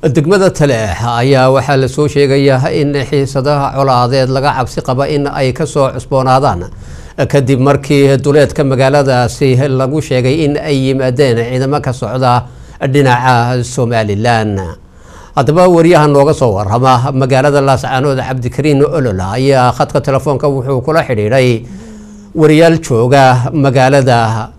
degmada taleex ayaa waxaa lasoo sheegayaa in xiisadaha colaadeed laga cabsi qaba in ay kasoo cusboonaadaan kadib markii duleedka magaaladaasi lagu sheegay in ay yimaadeen ciidamo ka socda dhinaca somalilan haddaba wariyaha nooga soo warama magaalada laascaanood cabdikariin olol ayaa khadka telefoonka wuxuu kula xidhiidhay wariyaal jooga magaalada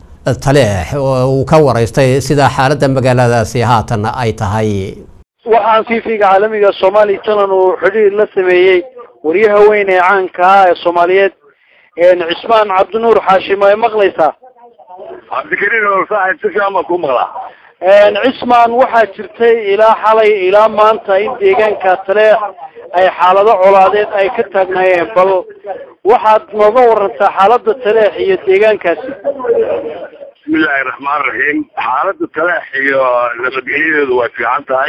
taleex oo uu ka waraystay sida xaaladda magaaladaasi haatan ay tahay waxaan tv-ga caalamiga somali channel uu xidhiir la sameeyey wariyaha weyn ee caanka ah ee soomaaliyeed cismaan cabdinuur xaashim ay maqlaysaa cabdikariin oo saaxib si fiican baan kuu maqlaa cismaan waxaa jirtay ilaa xalay ilaa maanta in deegaanka taleex ay xaalado colaadeed ay ka taagnaayeen bal waxaad nooga warantaa xaalada taleex iyo deegaankaasi bismillahi raxmaan raxiim xaalada taleex iyo nabadgelyadeedu way fiican tahay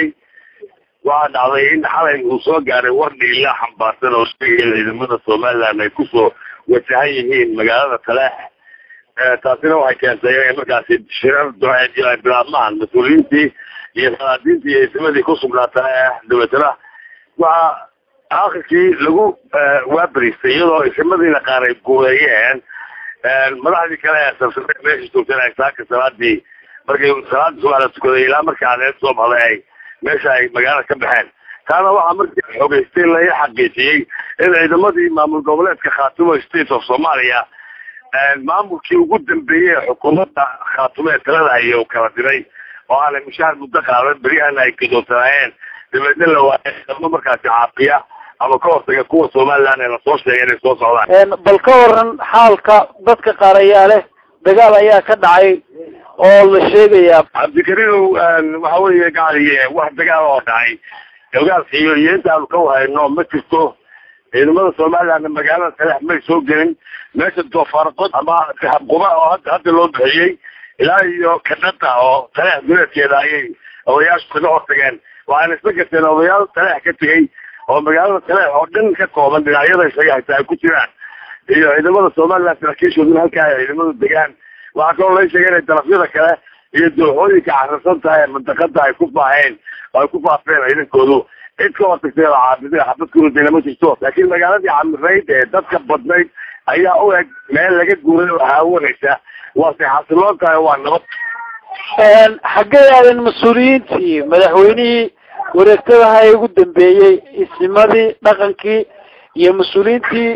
waxaa dhacday in xalay uu soo gaaray war dhiila xambaarsan oo sheegaya ciidamada somaliland ay kusoo wajahan yihiin magaalada taleex taasina waxay keentay inay markaasi shirar duceedyo ay bilaabmaan mas-uuliyiintii iyo salaadiintii iyo isimadii ku sugnaa taleex dabeetana waxaa aakhirkii lagu waabariistay iyadoo isimadiina qaar ay guuleeyeen madaxdii kale ee sarsareed meesha joogteen ay saaka salaadii markay salaadii subax la tukaday ilaa markii cadeed soo baxday ay meesha ay magaalada ka baxeen taana waxaa markii xogeystay laga xaqiijiyey in ciidamadii maamul goboleedka khaatumo state of somalia maamulkii ugu dambeeyey ee xukuumadda khaatumo ee talada haya uu kala diray oo aanay mushaar muddo qaadan beryahana ay gadoonsanaayeen dabeedna la waayay ciidamo markaasi caafiya ama ka hortaga kuwa somaliland ee lasoo sheegay inay soo socdaan bal ka waran xaalka dadka qaar ayaa leh dagaal ayaa ka dhacay oo la sheegayaa cabdikariinow waxa weeye gacaliye wax dagaal oo dhacay dagaalka iyo iyo intaanu ka wahayno ma jirto ciidamada somalilandna magaalada taleex may soo gelin meesha doofaarqod ama habquba oo hadda hadda loo bixiyey ilaa iyo kadhada oo taleex duleedkeeda ayay odayaashu kaga hortageen waxaana isla garteen odayaal taleex ka tegey oo magaalada taleex oo dhan ka kooban dhinacyada isaga hayta ay ku jiraan iyo ciidamada somaliland saraakiishooduna halkaa ay ciidamadu degaan waxaa kaloo laga sheegay inay darafyada kale iyo dooxooyinka cararsan tahay ee mandaqada ay ku faaheen oo ay ku faafeen ciidankoodu cid ka hortagtay oo caabida xabad kurudayna ma jirto laakiin magaaladii camirayd ee dadka badnayd ayaa u eg meel laga guuray oo haawanaysa waase xasiloon tahay waa nabad xaggee aadan mas-uuliyiintii madaxweynihii wareegtadaha ee ugu dambeeyey isimadii dhaqankii iyo mas-uuliyiintii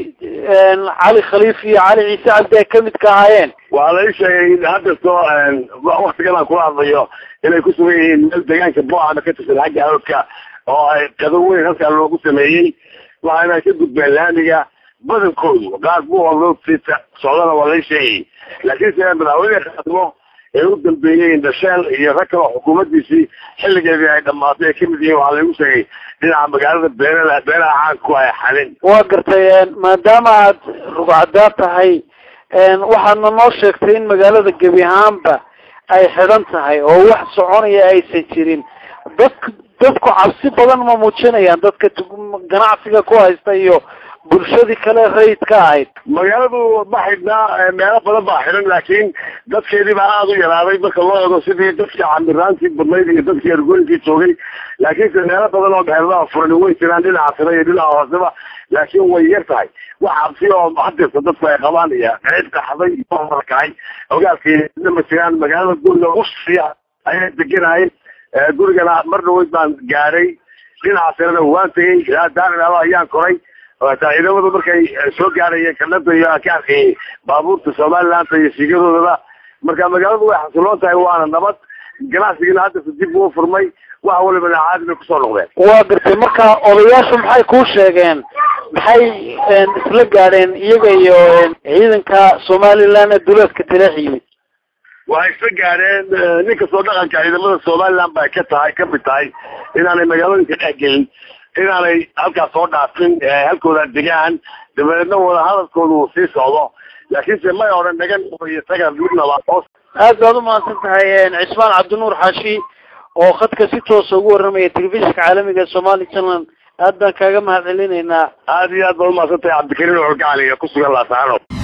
cali khaliif iyo cali ciise cabdi ay kamid ka ahaayeen waxaa la ii sheegay in hadda soo waktigan aan kula hadlayo inay ku sugan yihiin meel deegaanka boocana ka tirsan xagga hawdka oo ay qado weyn halkaa loogu sameeyey waxaana ay ka gudbeen laamiga badankoodu qaar buuqaloo sita socdana waa lai sheegay laakiinse madaxweyne khaatimo ee u dambeeyey indhasheel iyo rag kaloo xukuumaddiisii xilligeedii ay dhamaatay ay kamid yihiin waxaa laigu sheegay dhinaca magaalada beerada beeraha caanku ay xalin waa gartay maadaama aad rugcadaa tahay waxaadna noo sheegtay in magaalada gebi ahaanba ay xidhan tahay oo wax soconaya aysan jirin dadk dadku cabsi badan ma muujinayaan dadka ganacsiga ku haysta iyo bulshadii kale rayidka ahayd magaaladu ma xidhnaa meelo badan baa xidhan laakiin dadkeedii baa aada u yaraaday marka loo eego sidii dadkii camiraantii badnayd iyo dadkii ergooyinkii joogay laakiinse meelo badan oo meheradaha furan way jiraan dhinaca sare iyo dhinaca hooseba laakiin way yar tahay wax cabsi oo hadirta dadku ay qabaan iyo cid qaxday iyo kacay ogaalkeeda ma jiraan magaalada guriga usiya ayaa deganahay gurigana mar dhaweyd baan gaaray dhinaca sarena waan tegey ilaa daarilaba ayaan koray ciidamadu markay soo gaarayeen kanada iyo ka arkayay baabuurta somaliland iyo siigadoodaba marka magaaladu way xasiloon tahay waana nabad ganacsigina hadda dib uu furmay wax walibana caadi bay kusoo noqdeen waa gartay marka odayaashu maxay kuu sheegeen maxay isla gaadheen iyaga iyo ciidanka somaliland ee duleedka taleex yimid waxay isla gaadheen nin kastoo dhaqanka ciidamada somaliland ba ka tahay kamid tahay inaanay magaalooyinka dhex gelin inaanay halkaas soo dhaafin halkooda degaan dabeedna wada hadalkooda uu sii socdo laakiinse may odhan nagan iyo taga midnaba aad baad umahadsan tahay cismaan cabdinuur xaashi oo khadka si toosa ugu warramaya telefishinka caalamiga somali channel aad baan kaaga mahad celinaynaa aada iyo aad baad umahadsan tahay cabdikariin oo gacaliga kusugan laasaano